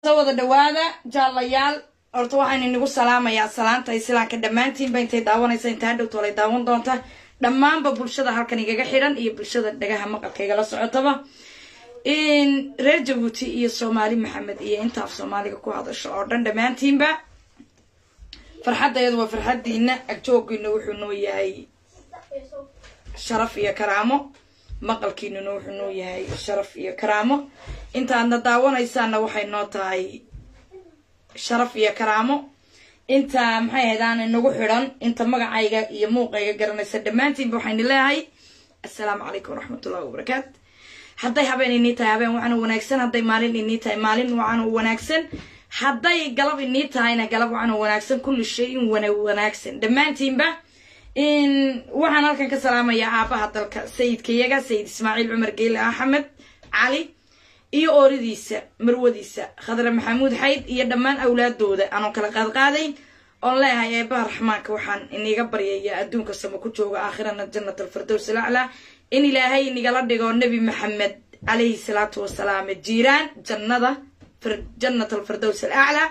soo wada dhawaada jaalayaal horta waxaan inagu salaamayaa salaanta islaamka dhammaantiinba intay daawanaysa intaa dhowtoolay daawan doonta dhammaanba bulshada halkan igaga xidhan iyo bulshada dhagaha maqalka igala socotaba reer jabuuti iyo soomaali maxamed iyo intaaf soomaaliga ku hadasho oo dhan dhammaantiinba farxaddeedu waa farxaddiina agjoogiina wuxuu noo yahay sharaf iyo karaamo maqalkiinuna wuxuu noo yahay sharaf iyo karaamo intaadna daawanaysaanna waxay noo tahay sharaf iyo karaamo inta maxay ahayd aan inagu xidhan inta magacayga iyo muuqayga garanaysa dhammaantiinba waxayni leeyahay assalaamu calaykum waraxmatullahi wabarakaatu hadday habeen inii tahay habeen waxaana wanaagsan hadday maalin inii tahay maalin waxaana wanaagsan hadday galab inii tahayna galab waxaana wanaagsan kulli shay in wana wanaagsan dhammaantiinba waxaan halkan ka salaamayaa aabaha dalka sayidkayaga sayid ismaaciil cumar geyle axmed cali iyo ooridiisa marwadiisa khadre maxamuud xayd iyo dhammaan awlaadooda aanoo kala qaadqaadayn oon leeyahay eebaha raxmaanka waxaan iniga baryayaa adduunka samo ku jooga aakhirana jannat alfirdows alaclaa in ilaahay inigala dhigo nebi maxamed calayhi salaatu wasalaam jiiraan jannada jannat alfirdows alaclaa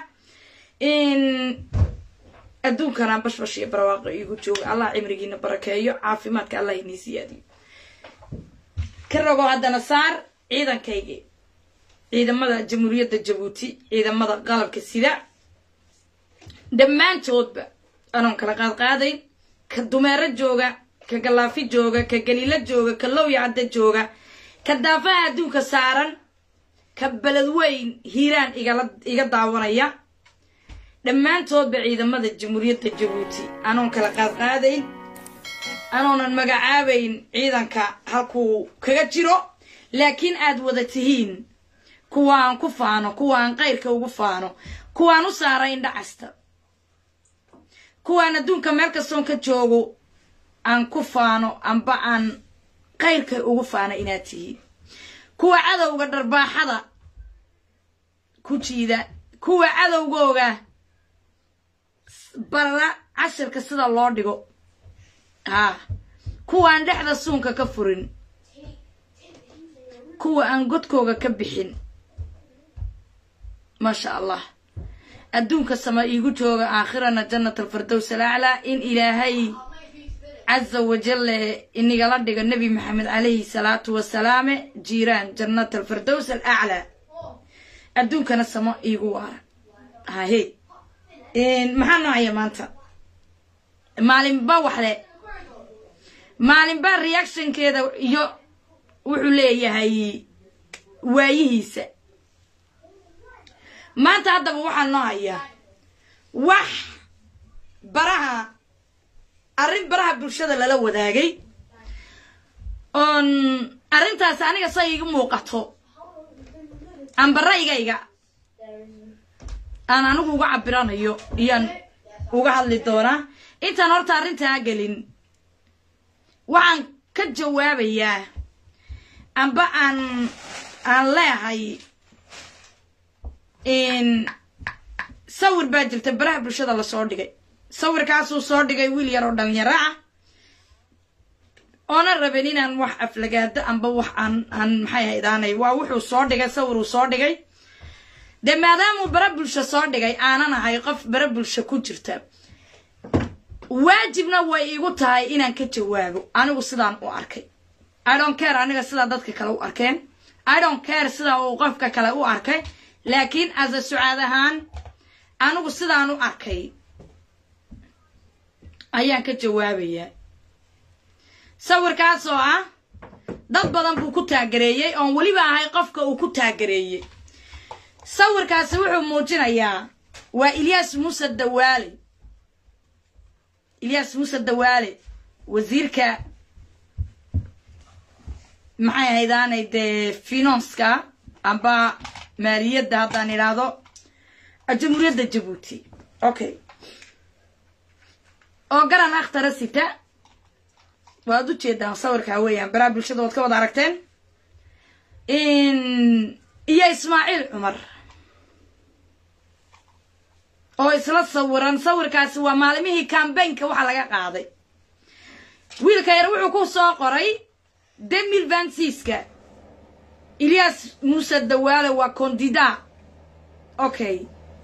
adduunkana bashbash iyo barwaaqo iigu jooga allah cimrigiina barakeeyo caafimaadka allah inii siyaadiyo ka rogo haddana saar ciidankaygii ciidamada jamhuuriyadda jabuuti ciidamada qalabka sida dhammaantoodba anoon kala qaadqaadayn ka dumeero jooga ka gallaafi jooga ka galiilo jooga ka lowya cadda jooga ka daafaha adduunka saaran ka beledweyn hiiraan igala iga daawanaya dhammaantoodba ciidamada jamhuuriyadda jabuuti anoon kala qaadqaadayn anoonan magacaabayn ciidanka halkuu kaga jiro laakiin aad wada tihiin kuwa aan ku faano kuwa aan qayrka ugu faano kuwaan u saara indha casta kuwaan adduunka meel kastoon ka joogo aan ku faano amba aan qayrka ugu faano inaad tihiin kuwa cadowga dharbaaxada ku jiida kuwa cadowgooga bara cashirka sida loo dhigo haa kuwaan dhexda suunka ka furin kuwa aan godkooga ka bixin maasha allah adduunka sama iigu jooga aakhirana jannat alfirdows alaclaa in ilaahay caza wajale inigala dhigo nebi maxamed calayhi salaatu wasalaame jiiraan jannat alfirdows alaclaa adduunkana samo iigu waara hahe maxaa noocaya maanta maalinba waxle maalinba reactionkeeda iyo wuxuu leeyahay waayihiisa maanta haddaba waxaa noo hayaa wax baraha arrin baraha bulshada lala wadaagay oon arrintaas aniga say iga muuqato amba raygayga aan anigu uga cabiranayo iyaan uga hadli doonaa intaan horta arrintaa gelin waxaan ka jawaabayaa amba aan aan leehay sawir baa jirta baraha bulshada lasoo dhigay sawirkaasuu soo dhigay wiil yar oo dhalinyaro ah oona rabin inaan wax aflagaado amba wax aan aan maxay haydaanay waa wuxuu soo dhigay sawir uu soo dhigay dee maadaamuu bara bulsho soo dhigay aanan ahay qof bara bulsho ku jirta waajibna way igu tahay inaan ka jawaabo anigu sidaan u arkay i don't care aniga sidaa dadka kale u arkeen i don't care sida uu qofka kale u arkay laakiin asa sucaad ahaan anigu sidaan u arkay ayaan ka jawaabayaa sawirkaas oo ah dad badan buu ku taagareeyey oon weliba ahay qofka uu ku taagareeyey sawirkaasi wuxuu muujinayaa waa ilyaas muuse dawaale ilyaas muuse dawaale wasiirka maxay ahaydaanay dee finanska amba maaliyadda haddaan idhaahdo jamhuuriyadda jabuuti okay oo garan akhtara sita waad u jeedaan sawirkaa weeyaan baraha bulshada waad ka wada aragteen iyo ismaaciil cumar oo isla sawiran sawirkaasi waa maalimihii cambaynka waxaa laga qaaday wiilka yar wuxuu ku soo qoray demil vansiska ilyas muuse dawaale waa condida okay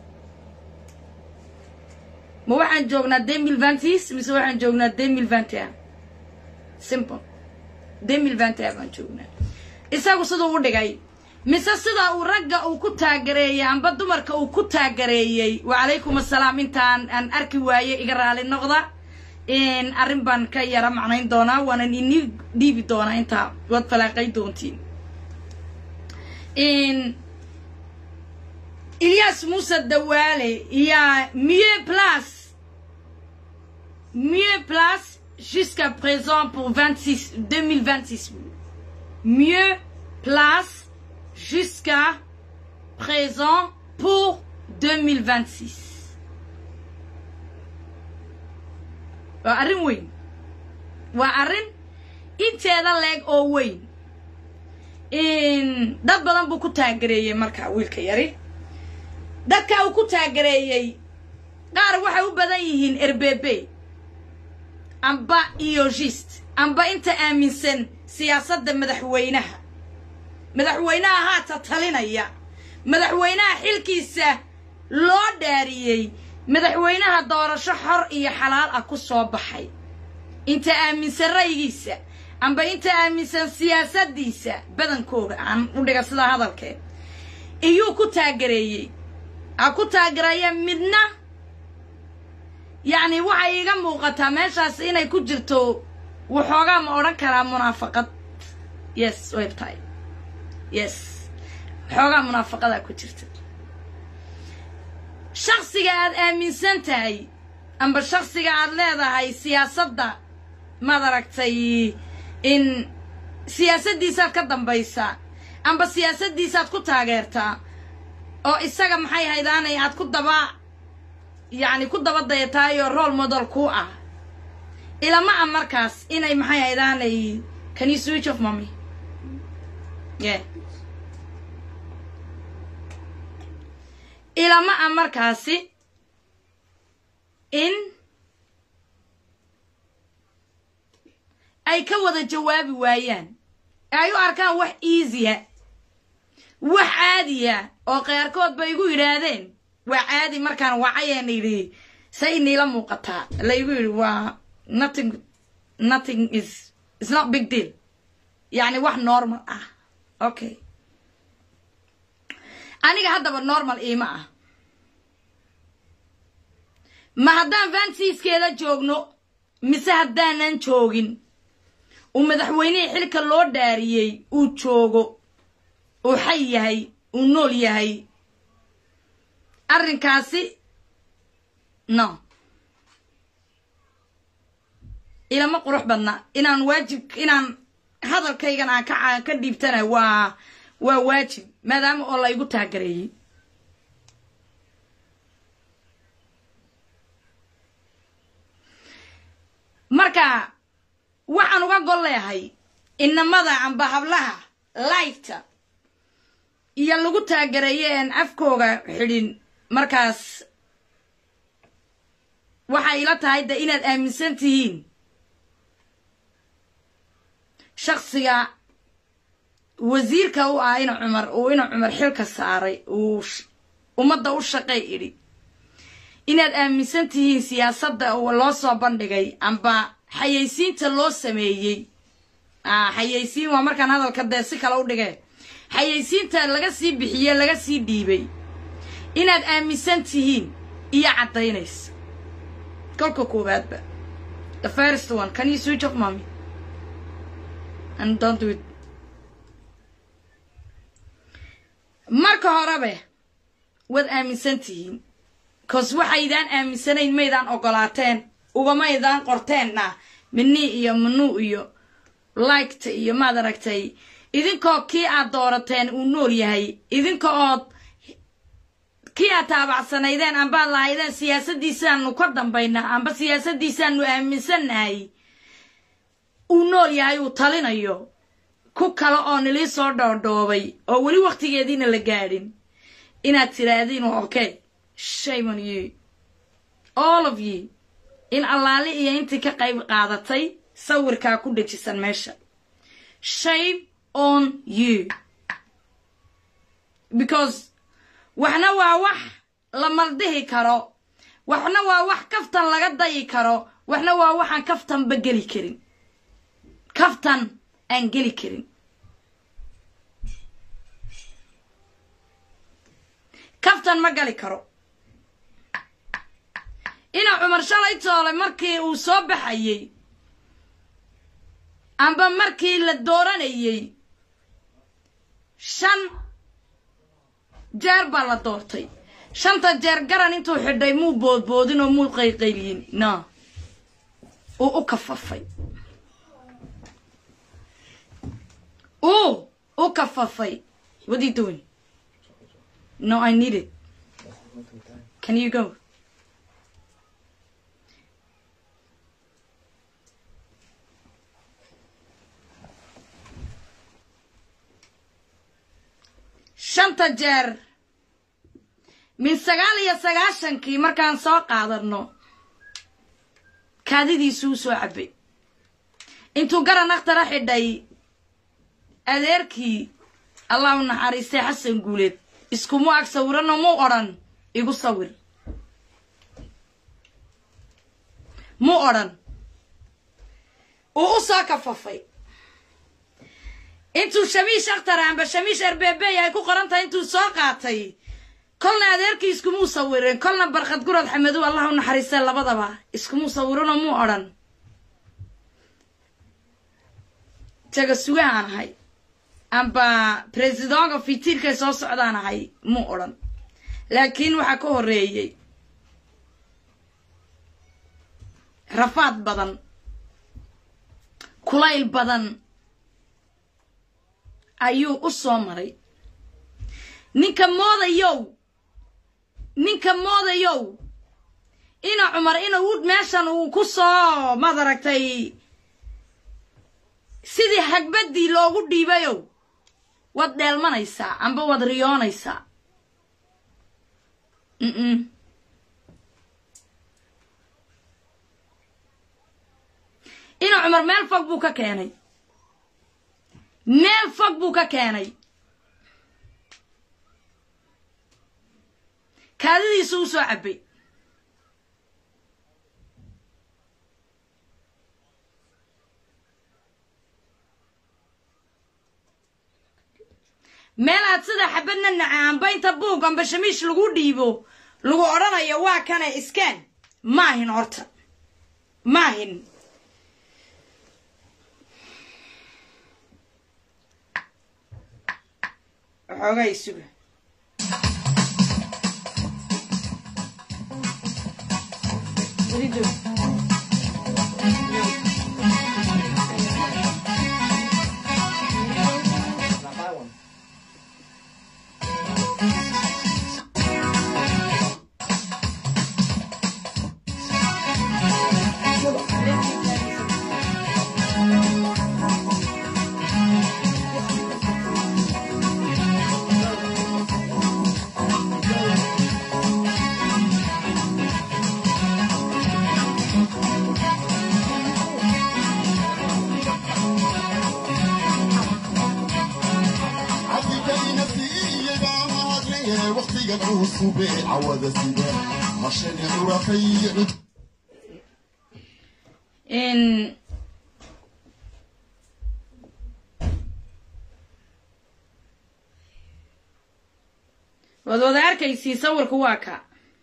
ma waxaan joognaa demil vantis mise waxaan joognaa demil vantia simple demil vantia baan joognaa isagu siduu u dhigay mise sida uu ragga uu ku taagareeyey amba dumarka uu ku taagareeyey wacalaykum assalaam intaan aan arki waaye iga raali noqda arrin baan ka yara macnayn doonaa waanan ini dhiibi doonaa intaa waad falaaqay doontiin ilyas muuse dawaale yaa mieux place mieux place jusqu'à présent pour 26 2026 mieux place jusqu'à présent pour 2026 waa arrin weyn waa arrin inteeda leeg oo weyn dad badan buu ku taagareeyey markaa wiilka yari dadka uu ku taagareeyey qaar waxay u badan yihiin erbebe amba iyogist amba inta aaminsan siyaasadda madaxweynaha madaxweynaha haata talinaya madaxweynaha xilkiisa loo dhaariyey madaxweynaha doorasho xor iyo xalaal ah ku soo baxay inta aaminsan ra'yigiisa amba inta aaminsan siyaasaddiisa badankooda aan u dhiga sidaa hadalkee iyuu ku taagareeyey ha ku taagereeya midna yacni waxay iiga muuqataa meeshaas inay ku jirto waxoogaa ma odhan karaa munaafaqad yes way tahay yes waxoogaa munaafaqadaa ku jirta shaksiga aad aaminsan tahay amba shaksiga aad leedahay siyaasadda maad aragtay in siyaasaddiisaad ka dambaysaa amba siyaasaddiisaad ku taageertaa oo isaga maxay haydaanay aad ku daba yacni ku daba dayataayoo role model ku ah ilama a markaas inay maxay haydaanay can you switch of mommy yeah ilama a markaasi in ay ka wada jawaabi waayaan ee ay u arkaan wax easya wax caadiya oo keyrkood ba igu yidhaahdeen waa caadi markaan wacayeena yidhi say niila muuqataa laygu yidhi waa nothing nothing is is not big deal yacni wax normal ah okay aniga haddaba normal iima ah ma haddaan vansiiskeeda joogno mise haddaanan joogin uu madaxweynihii xilka loo dhaariyey uu joogo uu xay yahay uu nool yahay arrinkaasi no ilama qurux badna inaan waajib inaan hadalkaygan aan ka ka dhiibtana waa waa waajib maadaama oo la igu taagareeyey marka waxaan uga gol leehay inamada amba hablaha lifeta iyo lagu taagareeye een afkooga xidhin markaas waxay ila tahay de inaad aaminsan tihiin shaksiga wasiirka u ah ina cumar uu ina cumar xilka saaray uu ummadda u shaqay idhi inaad aaminsan tihiin siyaasadda loo soo bandhigay amba xayaysiinta loo sameeyey xayaysiin waa markaan hadalka dee si kale u dhigee xayaysiinta laga sii bixiye laga sii dhiibay inaad aaminsan tihiin iyo caddaynaysa kolka koowaadba the first one can you switch off mommy and don't do it marka horebe waad aaminsan tihiin cause waxaydaan aaminsanayn maydaan ogolaateen ugamaydaan qorteenna minii iyo manuu iyo liketa iyo maad aragtay idinkoo kii aad doorateen uu nool yahay idinka ood kii aad taabacsanaydeen ambaad lahaydeen siyaasaddiisaanu ka dambaynaa amba siyaasaddiisaanu aaminsannahay uu nool yahay uu talinayo ku kale oo nilii soo dhoodhoobay oo weli wakhtigeediina la gaadhin inaad tiraahdiin okay shame on you all of you in allaali iyo intii ka qayb qaadatay sawirkaa ku dhejisan meesha shame on you because waxna waa wax la maldihi karo waxna waa wax kaftan laga dayi karo waxna waa waxaan kaftanba geli karin kaftan aan geli karin kaftan ma gali karo ina cumar shalay toole markii uu soo baxayey amba markii la dooranayey shan jeer baa la doortay shanta jeer garan intuu xidhay muu boodboodin oo muu qayqayliyin no uu u kafafay uu u kafafay what are you doing no i need it can you go shanta jeer min sagaal iyo sagaashankii markaan soo qaadano kaadidiisuu soo cabbay intuu garan akhtara xidhay adeerkii allah u naxariistay xasan guuleed iskumu ag sawirano muu odhan igu sawir muu odhan uu u soo kafafay intuu shamiish akhtara amba shamiish erbeebey ay ku qoran tahay intuu soo qaatay kolna adeerkii iskumuu sawirin kolna barkhad gurad xamedow allah u naxariistay labadaba iskumuu sawirinoo muu odhan jaga sugahaan ahay amba presidonka fitiirkay soo socdaan ahay muu odhan laakiin waxaa ka horreeyey rafaad badan kulayl badan ayuu u soo maray ninka moodayow ninka moodayow ina cumar inuu meeshan uu ku soo maad aragtay sidii hagbaddii loogu dhiibayow waad dheelmanaysaa amba waad riyoonaysaa mm ina cumar meel fog buu ka keenay meel fog buu ka keenay kaadidiisu u soo cabbay meel aad sida xabadna naca amba inta buug amba shamiish lagu dhiibo lagu odhanayo waa kana iskaan maahin horta maahin waxoogaa isuga in waad wada arkaysii sawirku waa ka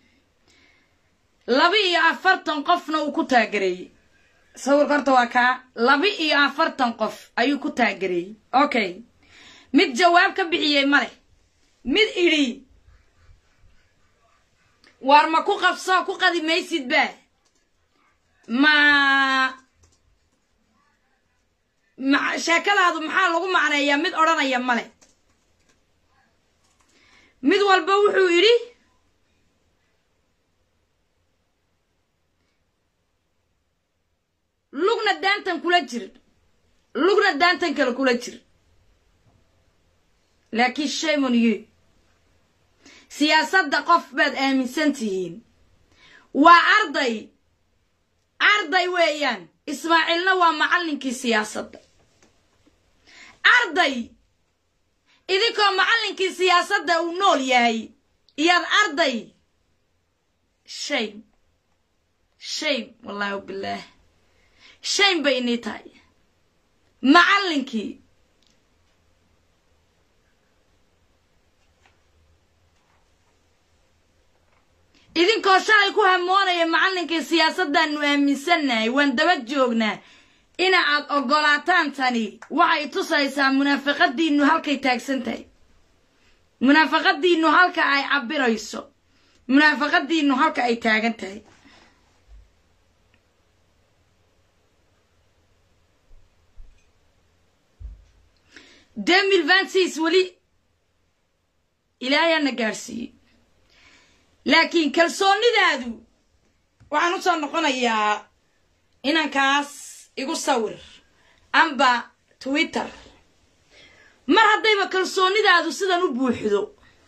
laba iyo afartan qofna uu ku taagereeyey sawirka horta waa kaa laba iyo afartan qof ayuu ku taagereeyey okay mid jawaab ka bixiyey ma leh mid idhi waar ma ku qabso ku qadi maysid ba ma ma sheekadaadu maxaa lagu macneeyaa mid odhanaya male mid walba wuxuu yidhi lugna daantan kula jir lugna daantan kale kula jir laakiin shaymon you siyaasadda qof baad aaminsan tihiin waa arday arday weeyaan ismaaciilna waa macallinkii siyaasadda arday idinkoo macallinkii siyaasadda uu nool yahay iyaad arday shame shame wallaahi wabilaah shame bay inii tahay macallinkii idinkoo shalay ku hamoonaya macallinkii siyaasaddaannu aaminsannahay waan daba joognaa ina aad oggolaataan tani waxay tusaysaa munaafaqadiinnu halkay taagsan tahay munaafaqadiinnu halka ay cabirayso munaafaqadiinnu halka ay taagan tahay demil vancis weli ilaahayaana gaadhsiiyey laakiin kalsoonidaadu waxaan u soo noqonayaa inankaas igu sawir amba twitter mar haddayba kalsoonidaadu sidan u buuxdo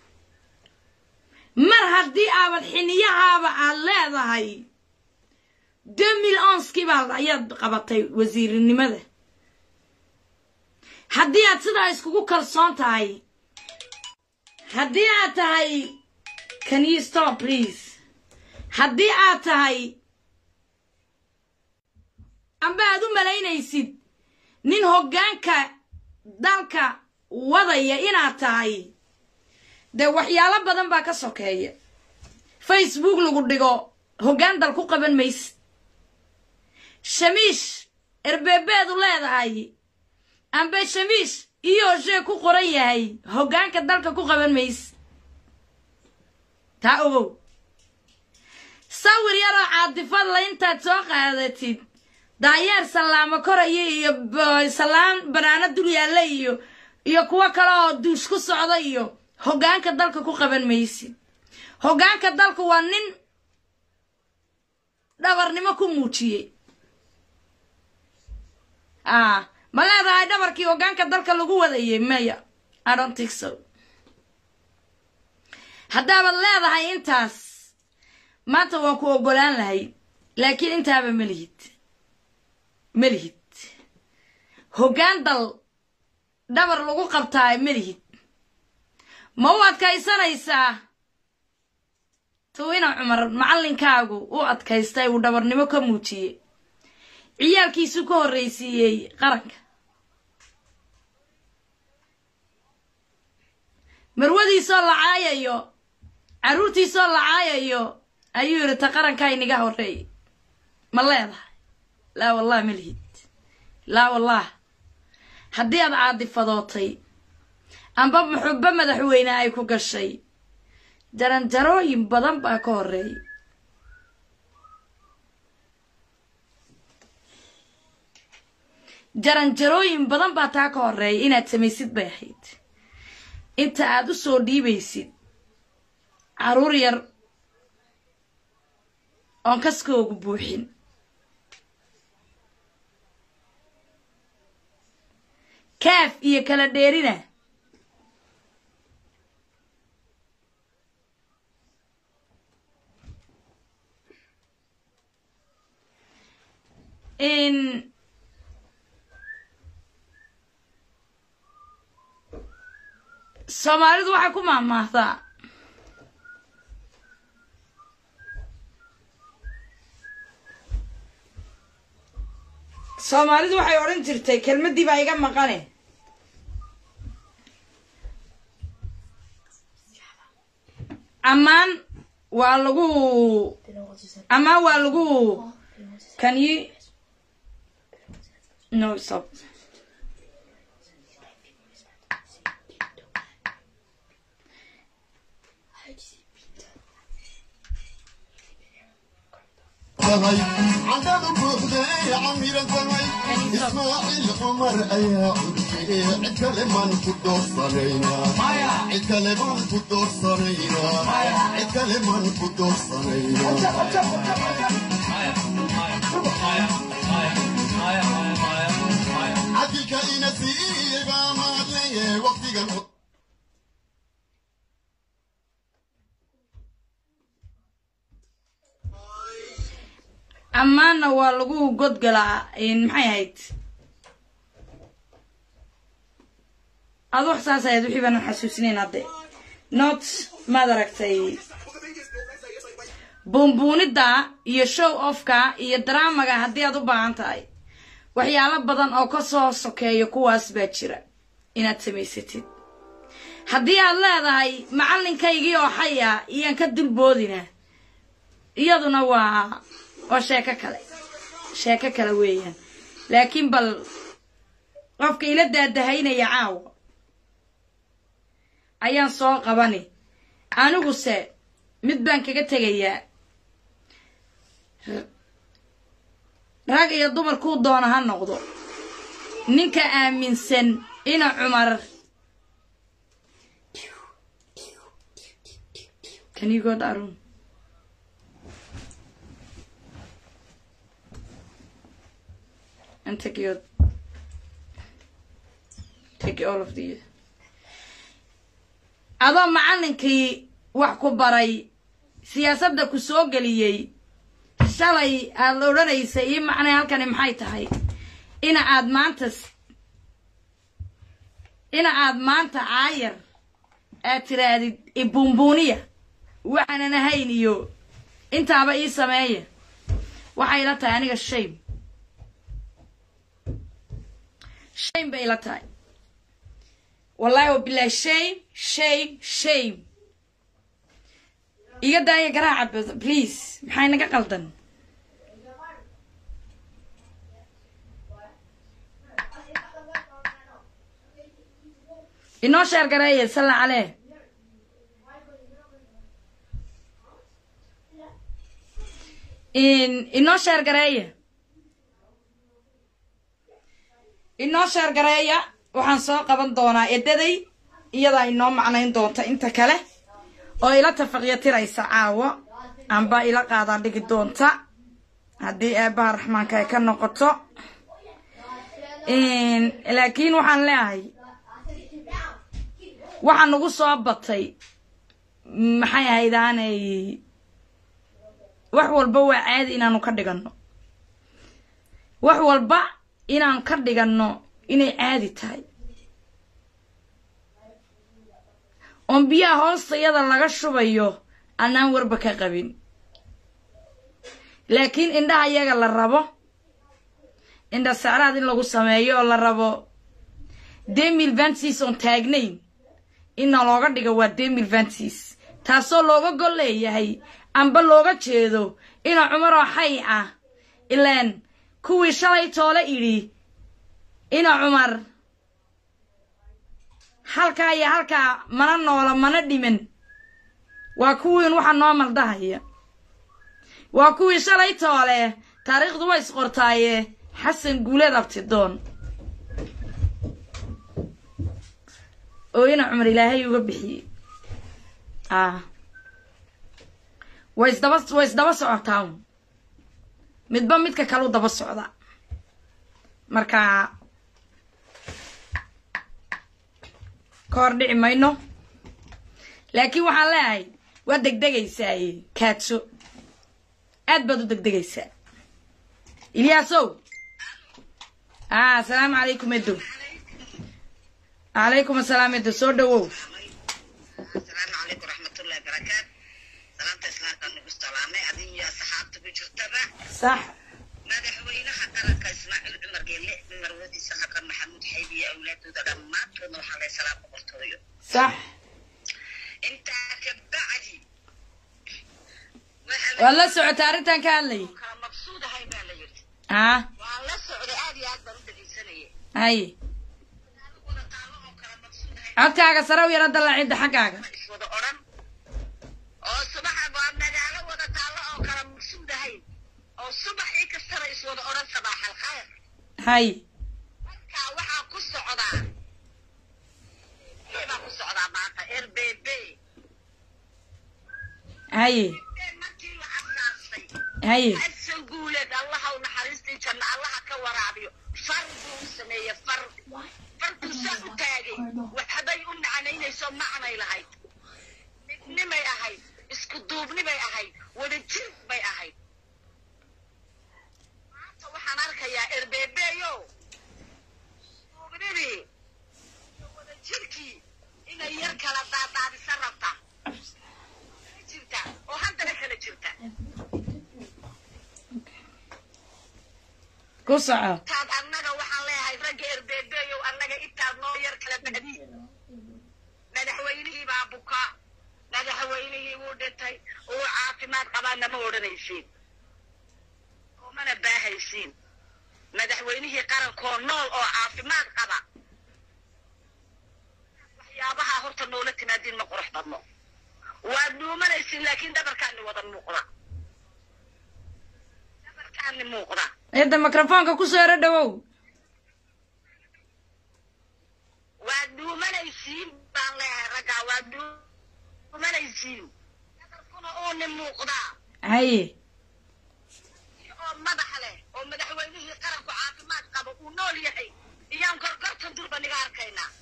mar haddii aabad xiniyahaaba aad leedahay demil onskii baa ayaad qabatay wasiirnimada haddii aad sidaa iskugu kalsoon tahay haddii aad tahay can you stop please haddii aad tahay amba aad u malaynaysid nin hoggaanka dalka wadaya inaad tahay dee waxyaalo badan baa ka sokeeya facebook lagu dhigo hoggaan dal ku qaban maysid shamiish erbeebeedu leedahay amba shamiish iyo shee ku qoran yahay hoggaanka dalka ku qaban maysid taa ogow sawir yaroo caadifadla intaad soo qaadatid daayeer sallaamo koraya iyo sallaan banaano dul yaalla iyo iyo kuwo kale oo duush ku socda iyo hoggaanka dalka ku qaban maysid hoggaanka dalku waa nin dhabarnimo ku muujiyey a ma leedahay dhabarkii hoggaanka dalka lagu wadayay maya i don't think so haddaabaad leedahay intaas maanta waan ku oggolaan lahay laakiin intaaba ma lihid ma lihid hoggaan dal dhabar lagu qabtaa ma lihid ma u adkaysanaysaa tuwina cumar macallinkaagu u adkaystay uu dhabarnimo ka muujiyey ciyaalkiisuu ka horraysiiyey qaranka marwadiisoo la caayayo carruurtiisoo la caayayo ayuu yidhi ta qarankaa inaga horreey ma leedahay laa wallah ma lihid laa wallah haddii aad caadifadootay amba muxubbo madaxweyne ay ku gashay jaranjarooyin badan baa ka horreeyay jaranjarooyin badan baa taa ka horreeya inaad samaysid bay ahayd inta aad u soo dhiibaysid carruur yar oon kaskoogu buuxin kaaf iyo kala dheerina in soomaalidu waxay ku maahmaahdaa soomaalidu waxay odhan jirtay kelmaddii baa iga maqane ammaan waa lagu ammaan waa lagu can you no stop عدد بوحدي عمير الزمي اسماعيل عمر ايا عدكي عكلمان كدور صرينا عكلمان كدور صرينا عكلمان كدور صرينا عديك إنسي ما لي وقتي قال ammaanna waa lagu godgalaa maxay ahayd adu wax saas ayaad wixii baanan xasuusinayn hadde not maad aragtay buunbuunidda iyo show offka iyo dramaga haddii aad u baahan tahay waxyaalo badan oo ka soo sokeeya kuwaas baa jira inaad samaysatid haddii aad leedahay macallinkaygii oo xaya iyaan ka dulboodina iyaduna waa waa sheeko kale sheeko kale weeyaan laakiin bal qofka ila daadahaynaya caawa ayaan soo qabani aniguse mid baan kaga tegayaa rag iyo dumar kuu doona ha noqdo ninka aaminsan ina cumar Can you go that room? And take your take all of these. adoo macallinkii wax ku baray siyaasadda ku soo geliyey shalay aad odhanaysay ii macnay halkani maxay tahay ina aad maanta ina aad maanta caayar aad tirahdid ibuunbuuniya waxaanan ahayn iyo intaaba ii sameeya waxay ila tahay aniga shame shame bay ila tahay wallahi wabilahi shame shame shame iga daaya garaaca please maxay naga qaldan inoo sheer gareeye salla caleh inoo sheer gareeya inoo sheer gareeya waxaan soo qaban doonaa edaday iyadaa inoo macnayn doonta inta kale oo ila tafaqyatiraysa caawo amba ila qaadaan dhigi doonta haddii eebaha raxmaanka ay ka noqoto laakiin waxaan leeyahay waxaa nagu soo batay maxay ahaydaanay wax walba waa caadi inaanu ka dhiganno wax walba inaanu ka dhiganno inay caadi tahay oon biyaha hoostayada laga shubayo anaan warba ka qabin laakiin indhaha iyaga la rabo indha sacraad in lagu sameeyo oo la rabo demil vantis oon taagnayn inna looga dhigo waa demil vantis taasoo looga gol leeyahay amba looga jeedo ina cumaroo xay ah ilaan kuwii shalay toole idhi ina cumar halkaa iyo halkaa mana noola mana dhiman waa kuwiin waxa noo maldahaya waa kuwii shalay toole taariikhdu way isqortaaye xasan guuleed abtidoon oo ina cumar ilaahay uga bixiyey ah way isdaba way isdaba socotaa midba midka kalu daba socda marka ka hor dhici mayno laakiin waxaan leeyahay waa degdegaysaaye kaadso aad baad u degdegaysaa ilyaasow ah asalaamu calaykum edo calaykum asalaam edo soo dhawow asalaamu calaykum raxmatullahi barakaat salaamta islaamka nagu salaamay adin iyo asxaabta ku jirtaba sax madaxweynaha qaranka ismaaciil cumar geelle marwadiisa xakan maxamuud xaybi iyo awlaadooda dhammaantoodna waxaa lay salaam boqortooyo sax intaa ka bacdi waad la socota arrintan ka hadlay kala mabsuudahay baa la yidhi ah waan la socday aad iyo aad baan u dhegaysanayay haye wada taalo oo kala mabsuudahay codkaaga sare u yara dallaacidda xaggaaga iswada odhan oo subaxa waa magaalo wada taallo oo kala mabsuudahay oo subaxii kastana iswada odhan sabaax alkhayr haye marka waxaa ku socdaa baa ku socdaa maanta r b b haye markii la asaasay haye xasan guuleed allaha u naxariistii janna allaha ka waraabiyo far buu u sameeyey far farkuu saa u taagay waxbay u macnaynayso macnay lahayd midnimay ahayd isku duubnibay ahayd wadajir bay ahayd maanta waxaan arkayaa erbeebeeyo duubnidii iyo wadajirkii inay yar kala daadaadisan rabtaa ku soco intaad annaga waxaan leeyahay ragga erbeebeeyow annaga intaad noo yar kala bahdiin madaxweynihii baa buka madaxweynihii wuu dhintay uu caafimaad qabaa nama odhanaysiin oo mana baahaysiin madaxweynihii qarankoo nool oo caafimaad qaba waxyaabaha horta noola timaadiin ma qurux badno waad dhuumanaysiin laakiin dhabarkaani wada muuqda dhabarkaani muuqda eedda mikrofoonka ku soo ero dhowow waad dhuumanaysiin baan leeyahay raggaa waad dhuumanaysiin dhabarkuna uuni muuqdaa haye oo madax leh oo madaxweynihii qaranku caafimaad qabo uu nool yahay iyaan gorgortan durba niga arkaynaa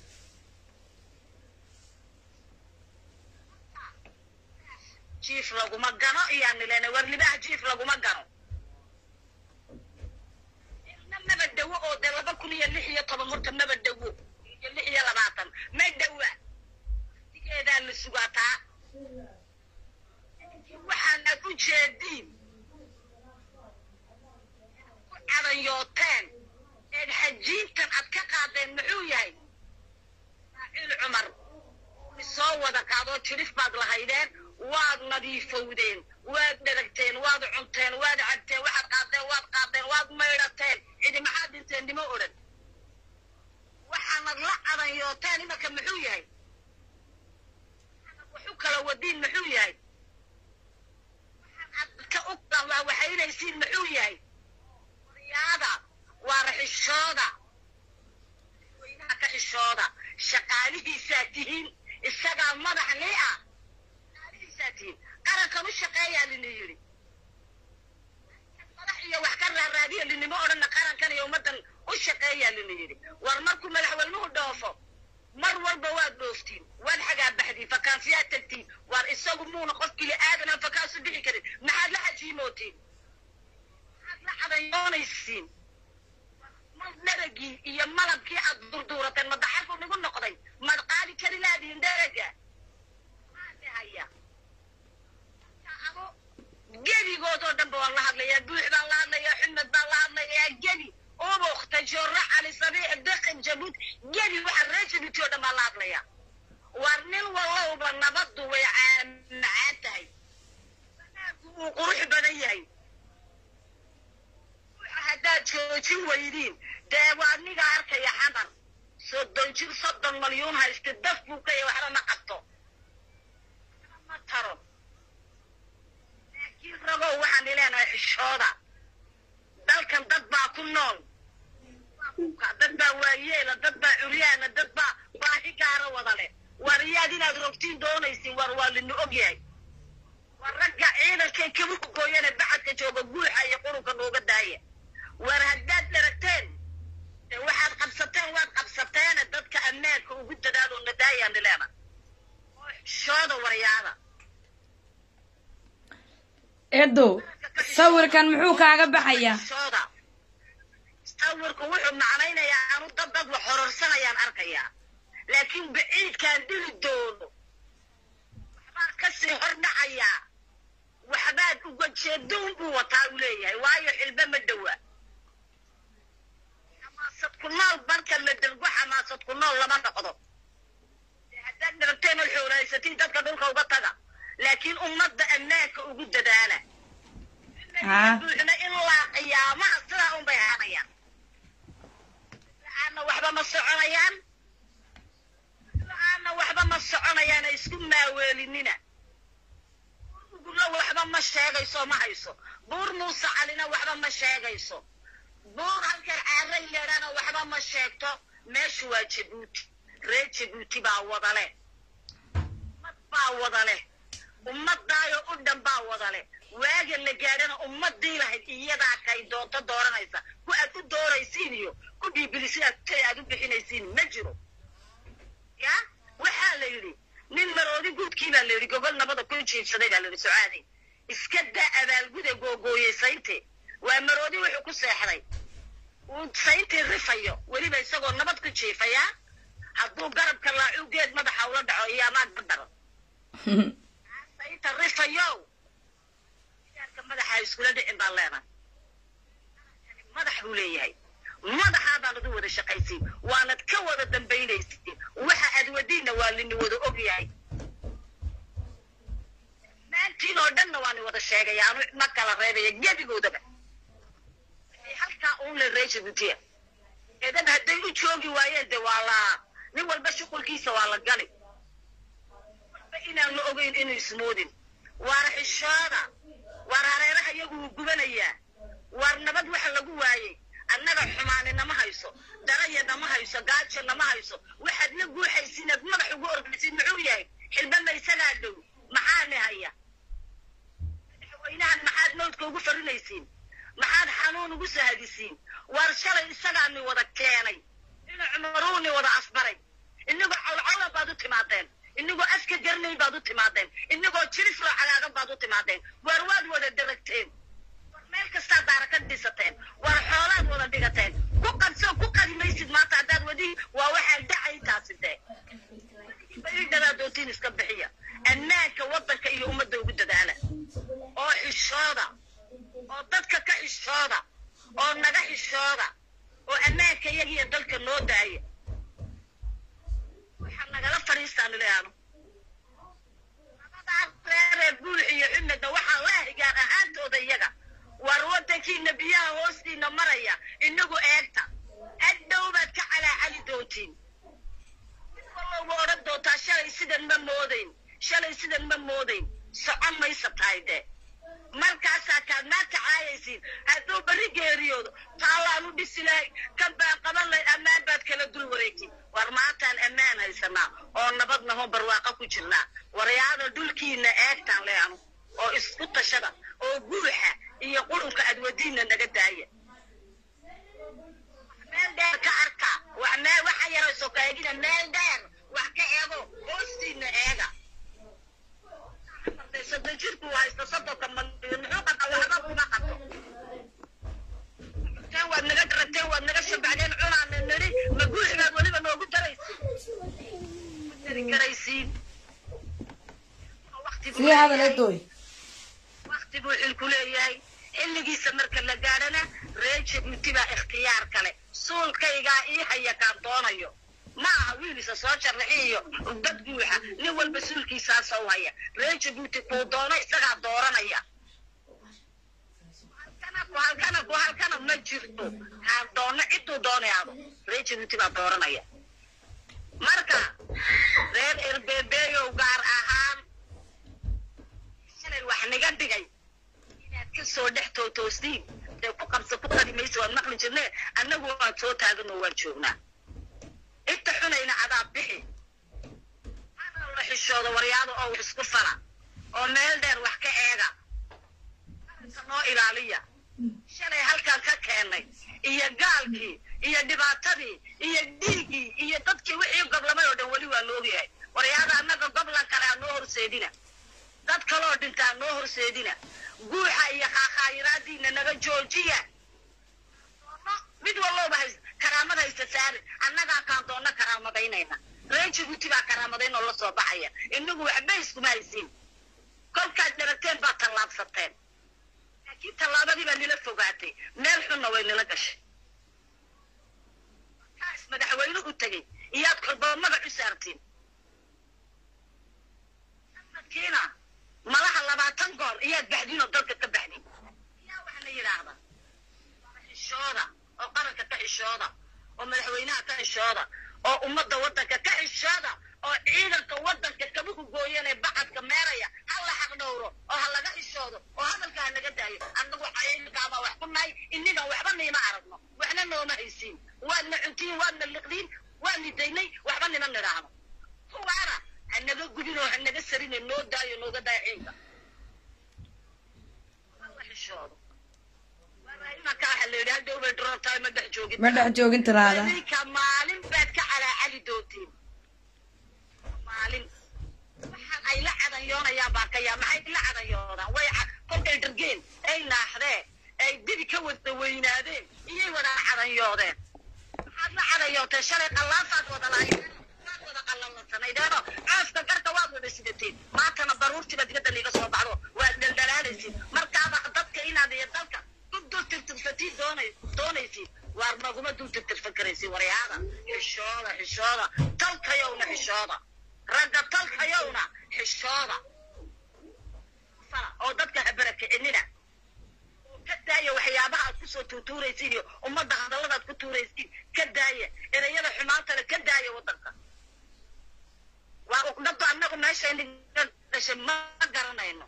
jiif laguma gano iyaan nilena war libaha jiif laguma gano ilna maba dhawo oo dee laba kun iyo lix iyo toban horta maba dhawo iyo lix iyo labaatan ma dhawa digeedaa la sugaataa waxaan aad u jeediin ku cadanyooteen eed xajiintan aad ka qaadeen muxuu yahay ismaaciil cumar soo wada qaadoo jirif baad lahaydeen waad nadiifowdeen waad dheragteen waad cunteen waad cabteen waxaad qaadeen waad qaadeen waad maydhateen cidi maxaad dhinteen nimo odhan waxaanad la cadanyooteen imanka muxuu yahay waxaanad waxu kala wadiin muxuu yahay ka u waxaynaysiin muxuu yahay waryaada waa raxishooda weynaha ka xishooda shaqaalihiisaa tihiin isagaa madax lii ah shaqaalihiisaa tihiin qarankan u shaqeeyaa lina yidhi madax iyo wax ka raaraadiya linimo odhanna qarankan iyo ummaddan u shaqeeyaa lina yidhi war markuu madaxweynuhu dhoofo mar walba waad dhooftiin waad xagaa baxdiin fakaansiyaad tagtiin waar isagu muuna qof bili aadan aan fakaasu bixi karin maxaad la xajiimootiin maxaad la cadayoonaysiin mal dheragii iyo malabkii aad durduurateen ma daxarku nigu noqday maad qaadi kari laadihin dheraga maadhahaya gebigood oo dhan ba waan la hadlayaa buux baan la hadlayaa xumed baan la hadlayaa gebi ubuk tajooro cali sabiix deqin jabuud gebi waxa reer jabuuti oo dhan baan la hadlayaa war nin walowba nabaddu way macaan tahay wanaagu uu qurux badan yahay haddaad joojin weydiin dee waa aniga arkaya xamar soddon jir soddon malyuun haysta daf buu ka yahay waxba ma qabto ma taro laakiin ragow waxaan ileenahay xishooda dalkan dad baa ku nool dad baa waayeela dad baa curyaana dad baa baahi gaara wada leh war iyaad inaad rogtiin doonaysin war waa lina og yahay war ragga ciidankay kabuku gooyane bacadka jooga guuxa iyo qurunka nooga daaya war haddaad dheragteen de waxaad qabsateen waad qabsateene dadka ammaanka ugu dadaadoo nadaayaan nileena oo xishooda waryaada eedow sawirkan muxuu kaaga baxayaa xishooda sawirku wuxuu macnaynayaa anu dad dad wax hororsanayaan arkayaa laakiin baciidkaan dili doono waxbaan kasii hor dhacayaa waxbaad uga jeedoon buu wataa uu leeyahay waayo xilbe ma dhowa xamaasad ku nool marka la dergo xamaasad ku nool lama noqdo dee haddaad dharagteen oo xooraysatiin dadka dhulka uga taga laakiin ummadda ammaanka ugu dadaala haa buuxna ilaa qiyaamaha sidaa un bay haanayaan la-aanna waxba ma soconayaan la-aanna waxba ma soconayaan ay isku maaweelinina ugula waxba ma sheegayso ma hayso buur muuse calina waxba ma sheegayso buur halkan caaray leedhana waxba ma sheegto meeshu waa jabuuti reer jabuuti baa wada leh ummad baa wada leh ummadaayo u dhan baa wada leh waaga la gaadhana ummadii lahayd iyadaa kay doonto dooranaysa ku aad u dooraysiin iyo ku dhiibilisiin tay aad u bixinaysiin ma jiro ya waxaa la yidhi nin maroodi guudkii baa la yidhi gogol nabada ku jiibsaday baa la yidhi socaadi iska daa abaalguda googooyey saynte waa maroodi wuxuu ku seexday uu sayntii rifayo weliba isagoo nabad ku jiifaya hadduu garabka laacu geed madaxa ula dhaco iyo amaag badaro saynta rifayo gaarka madaxa iskula dhicin baan leenahay ma madax buu leeyahay madaxaa baanad u wada shaqaysiin waanad ka wada dambaynaysiin waxa aad wadiinna waa lini wada ogyahay maantiin oo dhanna waani wada sheegaya anu ma kala reebaya gebigoodaba halkaa uun la reesha gutiya eedan hadday u joogi waayeen de waa la nin walba shuqulkiisa waa la gali walba inaan la ogeyn inuu ismoodin waar xishooda waar hareeraha iyagu wuu gubanayaa waar nabad waxa lagu waayey annaga xumaani nama hayso daraya nama hayso gaajo nama hayso waxaad la guuxaysiin aad madax ugu ordaysiin muxuu yahay xilbama isagaa dhow maxaani haya madaxweynahan maxaad mawdka ugu farinaysiin maxaad xanuun ugu sahadisiin waar shalay isagaani wada keenay ina cumaruuni wada asbaray inagoo colcola baad u timaadeen inagoo aska garnay baad u timaadeen inagoo jirislo cagaagan baad u timaadeen waar waad wada daragteen war meel kastaa daara ka dhisateen war xoolaad wada dhigateen ku qabsoo ku qadi maysid maanta haddaad wadi waa waxaan dhacay taasi dee baridhadaa doontiin iska bixiya ammaanka waddanka iyo ummadda ugu dadaala oo xishooda oo dadka ka xishooda oo naga xishooda oo ammaanka iyagiyo dalka noo daaya waxaa nagala fadhiistaan ileano labadaa reeree buul iyo cimada waxaa la higaan ahaantooda iyaga war waddankiina biyaha hoostiina maraya inagu eegta hadhow baad ka calaacali doontiin mid walloba odhan doontaa shalay sidan ma moodayn shalay sidan ma moodayn socon maysa tahay dee markaasaa kaad maanta caayaysiin hadduu berri geeriyoodo taallaan u dhisi lahay kan baan qaban lahay ammaan baad kala dul wareegtiin war maantaan ammaan haysanaa oo nabadna hoo barwaaqo ku jirnaa waryaada dhulkiina eegtaan leanu oo isku tashada oo guuxa iyo qurunka adwadiinna naga daaya meel dheer ka arka wax meel waxa yarayso ka eegina meel dheer wax ka eego hoostiina eega soddon jirku haysta soddonka malyan muxuu qabta waxba kuma qabto teen waad naga darateen waad naga shabacdeen cunaana nidhi ma guuxibaad weliba noogu daraysiin dari garaysiin sii hadal edoy wakti buu xilku leeyahay xilligiisa marka la gaadhana reer jabuuti baa ikhtiyaar kale suulkaygaa ii haya kaan doonayo ma aha wiilisa soo jarraxiyo dad guuxa nin walba suulkiisaa soo haya reer jabuuti kuu doono isagaa dooranaya halkana ku halkana ku halkana ma jirto kaan doono cidduu doonayaado reer jabuuti baa dooranaya marka reer erbeebeeyow gaar ahaan shalay wax naga dhigay inaad ka soo dhex tootoostiin dee ku qabsa ku qadi maysa waad maqli jirne annagu waan soo taaganoo waan joognaa inta xunayna cadaab bixi hana la xishooda waryaada oo wax isku fala oo meel dheer wax ka eega qaranka noo ilaaliya shalay halkaan ka keennay iyo gaalkii iyo dhibaatadii iyo dhiiggii iyo dadkii wixii goblamay oo dhan weli waa loogyahay waryaada annaga goblan kale aa noo horseedina dad kaloo dhintaa noo horseedina guuxa iyo khaakhaayiraadiina naga joojiya mid walloba hays karaamad haysta saari annagaa kaan doonna karaamadaynayna reer jabuuti baa karaamadayn oo la soo baxaya inagu waxba iskuma haysiin kolkaad dharagteen baa tallaabsateen laakiin tallaabadii baa nila fogaatay meel xunna way nila gashay kaas madaxweyne u tegey iyaad kolbaba magac u saartiin sanadkiina malaha labaatan goor iyaad baxdiin oo dalka ka baxdin yaa waxna yidhaahda xishooda oo qaranka ka xishooda oo madaxweynaha ka xishooda oo ummadda waddanka ka xishooda oo ciidanka waddanka kabuhu gooyanee bacadka meeraya ha la xaq dhowro oo ha laga xishoodo oo hadalka ha naga daayo annagu ciidankaabaa wax ku nahay innigan waxba niima aragno waxna nooma haysiin waadna cuntiin waadna liqdiin waadni daynay waxba nima nidhaahno kuwaana ha naga gudin oo ha naga sarine noo daayo nooga daaya ciidanka ha la xishoodo imanka waxa la yidhi hadhow bay droon tahay ma dhex joogin ma dhex joogin tiraada idinka maalin baad ka calaacali doontiin maalin waxaan ay la cadanyoonayaan baa ka yaa maxay la cadanyoodaan way ca- kolkay dhargeen ay naaxdeen ay dibi ka wada weynaadeen iyay wada cadanyoodeen maxaad la cadanyooteen shalay qallaafaad wada lahaydeen waad wada qallalansanaydeeno cooska garka waad wada sidateen maantana baruurtiiba dibadda liiga soo baxdo waad dhaldhalaalaysid markaaba dadka inaad iyo dalka ku dul tirtirsatiin doonay doonay tuutuuraysiin iyo ummadda hadalladaad ku tuuraysiin ka daaya ereyada xumaantana ka daaya waddanka waa uqdhaba annagu meeshayna dhashay ma garanayno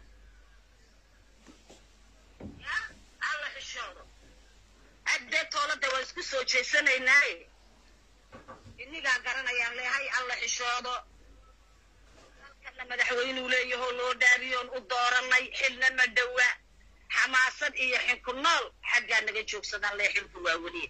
ya alla xishoodo haddee toolada waa isku soo jeesanaynaaye inigaa garanayaan leehay alla xishoodo dalkana madaxweynuu leeyahoo loo dhaariyoon u dooranay xilna ma dhowa xamaasad iyo xinku nool xaggaa naga joogsadaan lee xilku waa weliye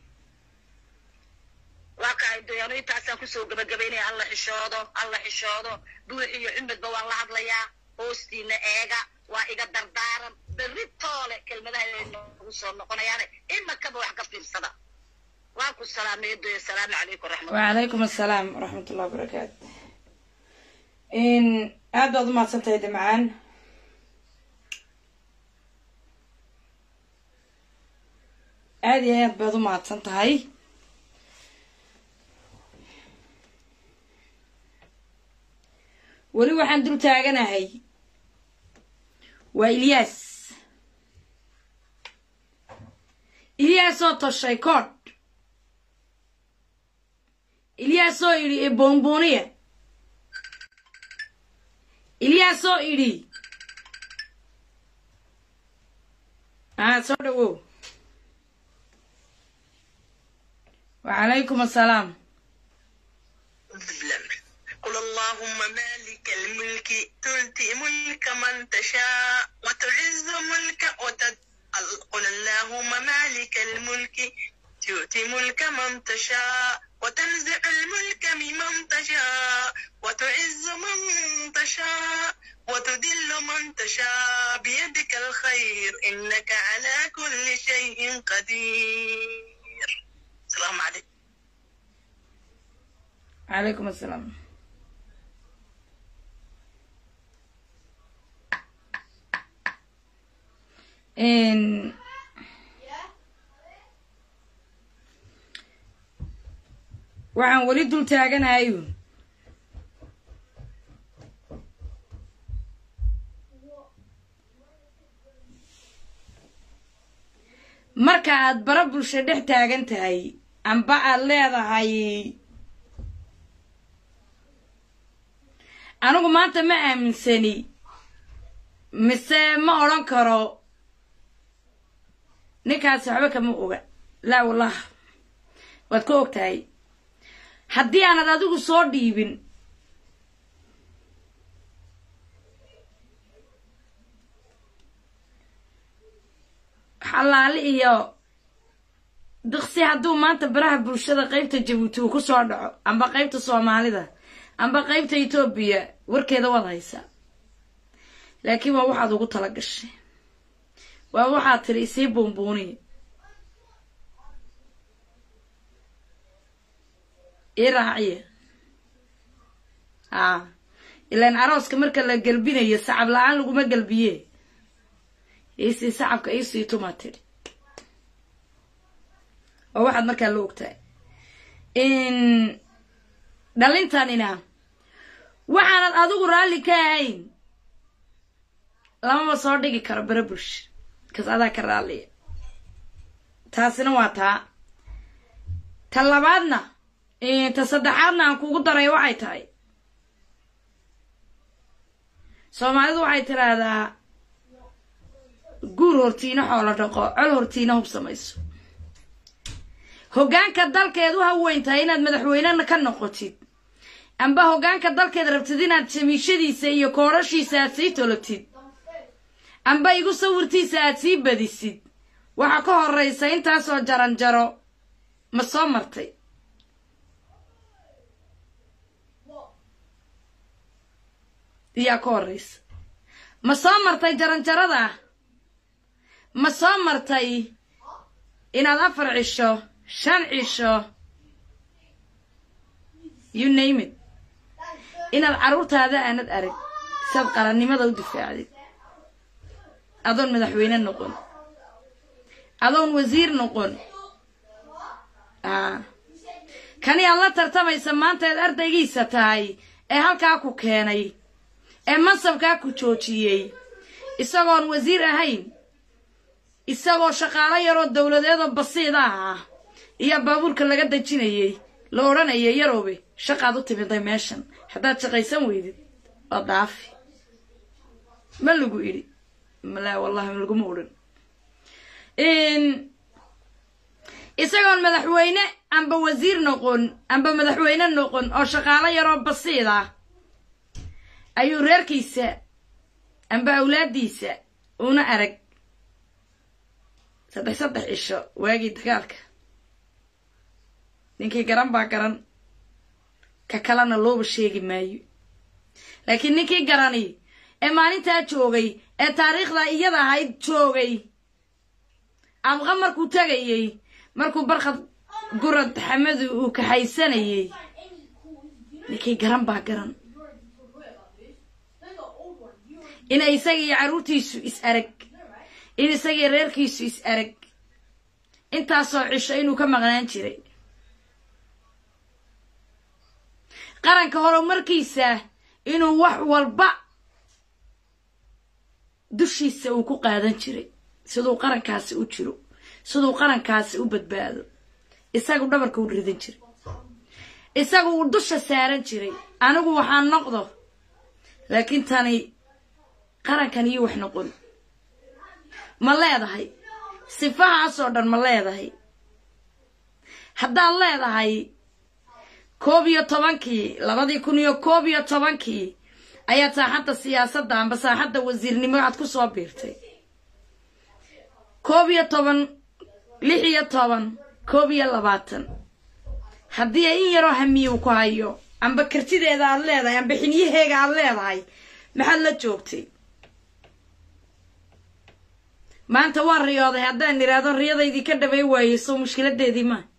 waa kahay doyaano intaasaan kusoo gabagabaynaya alla xishoodo alla xishoodo buux iyo xumedba waan la hadlayaa hoostiina eega waa iga dardaaran berri toole kelmadaha noogu soo noqonayaane imakaba wax ka fiirsada waan ku salaamay doya asalaamu calaykum raxmat وعليكم السلام ورحمة الله وبركاته إن aad baad umahadsan tahay dimcaan aad iyo aad baad umahadsan tahay weli waxaan dul taaganahay waa ilyaas ilyaasoo toshay koodh ilyaasoo idhi ee boonbooniya ilyaasoo idhi aa soo dhawow وعليكم السلام قل اللهم مالك الملك تؤتي ملك من تشاء وتعز ملك وتد... قل اللهم مالك الملك تؤتي ملك من تشاء وتنزع الملك ممن تشاء وتعز من تشاء وتذل من تشاء بيدك الخير إنك على كل شيء قدير السلام عليكم عليكم السلام إن waxaan weli dul taaganahayu marka aad bara bulsho dhex taagan tahay amba aad leedahay anigu maanta ma aaminsani mise ma odhan karo ninkaasi waxba kama oga laa wallah waad ka og tahay haddii aanad adigu soo dhiibin xalaali iyo diqsi hadduu maanta baraha bulshada qeybta jabuuti uu ku soo dhaco amba qeybta soomaalida amba qeybta etoobiya warkeeda waad haysaa laakiin waa waxaad ugu tala gashay waa waxaad tiri isii buunbuuniya ii raaciya a ilaan arooska marka la gelbinayo sacab la-aan laguma gelbiye iisii sacabka iisii tumaa tidhi oo waxaad markaa la ogtahay in dhalintanina waxaanad adigu raalli ka ahayn lamaba soo dhigi karo bara bulsha kas adaa ka raalliya taasina waa taa ta labaadna ta saddexaadna aan kugu daray waxay tahay soomaalidu waxay tiraahdaa guur hortiina xoolo dhaqo col hortiina hub samayso hoggaanka dalkeed u haweyn tahay inaad madaxweynena ka noqotid amba hoggaanka dalkeed rabtid inaad jamiishadiisa iyo koorashiisa aad sii tolotid amba igu sawirtiisa aad sii badisid waxaa ka horraysa intaasoo jaran jaro ma soo martay iyaa ka horraysa ma soo martay jaranjarada ma soo martay inaad afar cisho shan cisho you name it inaad carruurtaada aanad arag saad qarannimada u difaacdid adoon madaxweyne noqon adoon wasiir noqon a kani aad la tartamaysa maanta eed ardaygiisa tahay ee halkaa ku keenay ee mansabkaa ku joojiyey isagoon wasiir ahayn isagoo shaqaalo yaroo dowladeedoo basiida ah iyo baabuurka laga dejinayay la odhanayay yaroobe shaqaad u timiday meeshan haddaad shaqaysan weydid waa daafi ma lagu idhi malaa wallahi laguma odhan isagoon madaxweyne amba wasiir noqon amba madaxweyne noqon oo shaqaalo yaroo basiid ah ayuu reerkiisa amba awlaadiisa una arag saddex saddex cisho waagii dagaalka ninkii garan baa garan ka kalena looba sheegi maayo laakiin ninkii garani ee maalintaa joogay ee taariikhda iyada ahayd joogay amqa markuu tegayey markuu barkhad gurad xamadu uu kaxaysanayey ninkii garan baa garan in isagiiyo carruurtiisu is arag in isagii reerkiisu is arag intaasoo cisho inuu ka maqnaan jiray qaranka horumarkiisa inuu wax walba dushiisa uu ku qaadan jiray siduu qarankaasi u jiro siduu qarankaasi u badbaado isagu dhabarka u ridan jiray isagu uu dusha saaran jiray anigu waxaan noqdo laakiin tani qarankan iyo wax noqon ma leedahay sifahaasoo dhan ma leedahay haddaad leedahay koob iyo tobankii labadii kun iyo koob iyo tobankii ayaad saaxadda siyaasadda amba saaxadda wasiirnimo aad ku soo biirtay koob iyo toban lix iyo toban koob iyo labaatan haddii ay in yaroo hamiyu ku hayo amba kartideeda aad leedahay amba xinyaheega aad leedahay maxaad la joogtay maanta waan riyooday haddaan idhaahdo riyadaydii ka dhabay waayey soo mushkiladeedii maa